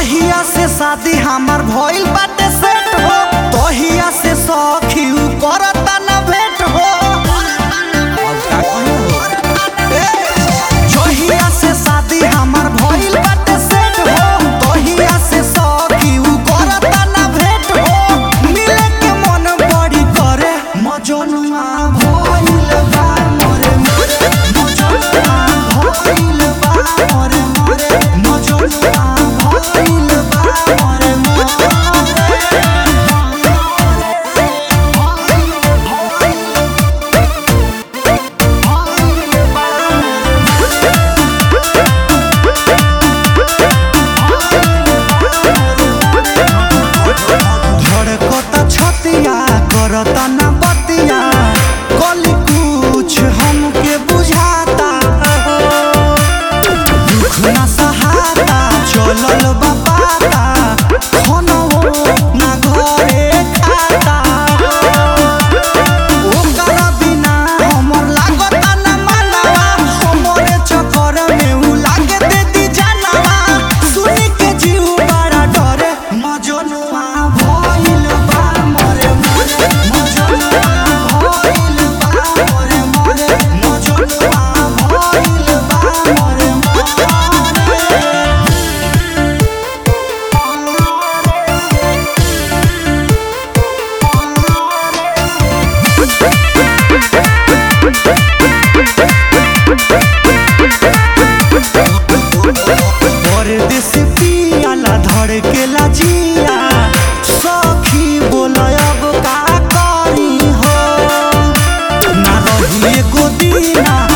जहिया से शादी हमार भइल बाटे सेट हो तहिया से सखी उ करता ना भेट हो ए, जहिया से शादी हमार भइल बाटे सेट हो तहिया से सखी उ करता ना भेट हो मिले के मन बड़ी करे मजनुआ भइल बा मोरे मोरे मजनुआ भइल बा मोरे मोरे मजनुआ भइल बा मोरे मोरे धड़कता छतिया करता ना बतिया कली कुछ हमके बुझाता दुख ना सहाता चलल बापाता खानो ना घरे खाता ओकरा बिना हमर लागता ना मानवा हमरे चक्कर में उ लागे देती जानवा सुनी के जीव बड़ा डरे मजनुआ भइल बा मोरे मोरे मजनुआ भइल बा मोरे मोरे मजनुआ भइल बा मोरे मोरे परदेसी पियाला धड़केला जिया सखी बोलय अब का करी हो ना रही एगो दीना